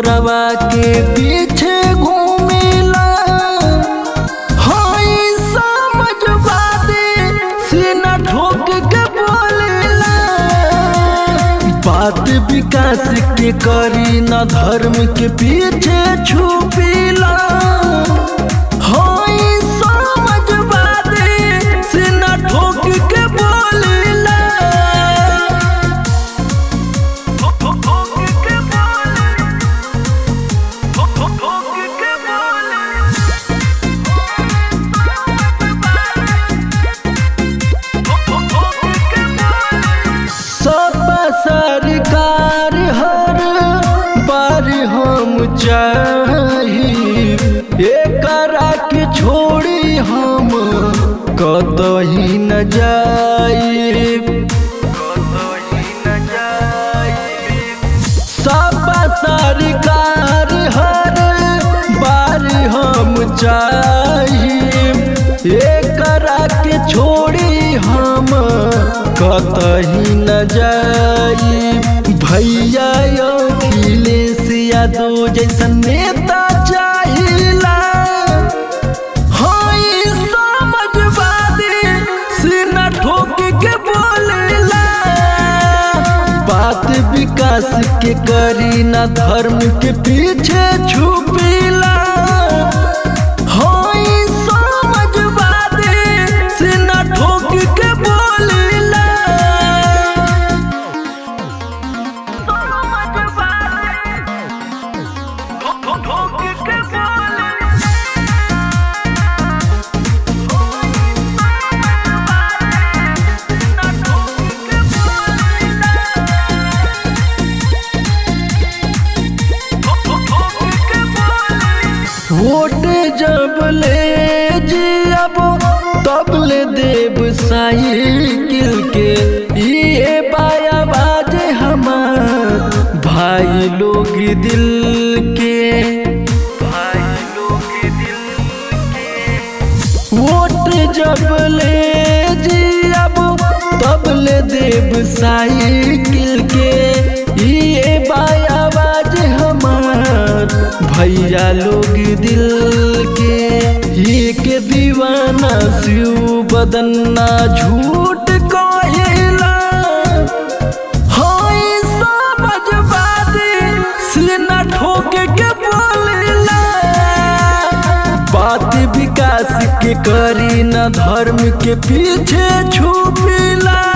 चोरवा के पीछे घूमेला हाय समझवादे सीना ठोक के बोलेला बात विकास के करी न धर्म के पीछे छुपीला हाय समझवादे सीना ठोक के बोलेला सब सरकार हर बार हम चाही एकरा के छोड़ी हम कतही न जाई सब सरकार हर बार हम चाही एकरा के छोड़ी हम कतही न जाई भैया अखिलेश यादव जैसन नेता चाहिला हाय समझवादी सीना ठोक के बोलेला बात विकास के करी ना धर्म के पीछे छुपीला हाय समझवादी सीना ठोक के बोलेला वोट जब ले जियब तब ले देव साइकिल के ये बाया बाजे हमार भाई लोग दिल के भाई लोग दिल के वोट जब ले जियब तब ले देव साइकिल के ये बाया बाजे हमार भैया लोग दिल के एक दीवाना शिव बदन्ना झूठ कहेला हाय समझवादी सीना ठोक के बोलेला बात विकास के करी न धर्म के पीछे छुपीला